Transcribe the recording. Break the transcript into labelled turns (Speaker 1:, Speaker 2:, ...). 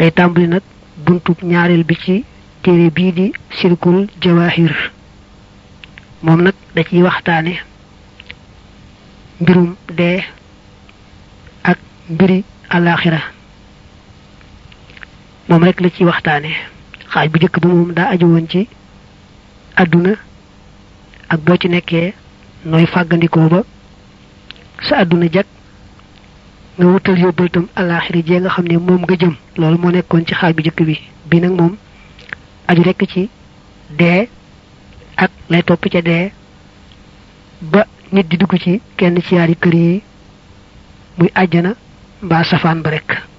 Speaker 1: day tàmbali nag buntub ñaareel bi ci téere bii di silkul jawahir moom nag da ciy waxtaane mbirum dee ak mbiri alaxira moom rek la ciy waxtaane xaaj bu njëkk ba moom daa aju woon ci àdduna ak boo ci nekkee nooy fàggandikoo ba sa àdduna jag nga wutal yóbbal tam alaxira jee nga xam ne moom nga jëm loolu moo nekkoon ci xaaj bu njëkk bi bi nag moom aju rekk ci dee ak lay topp ca dee ba nit di dugg ci kenn ci yaari kër yi muy àjjana mbaa safaan ba rekk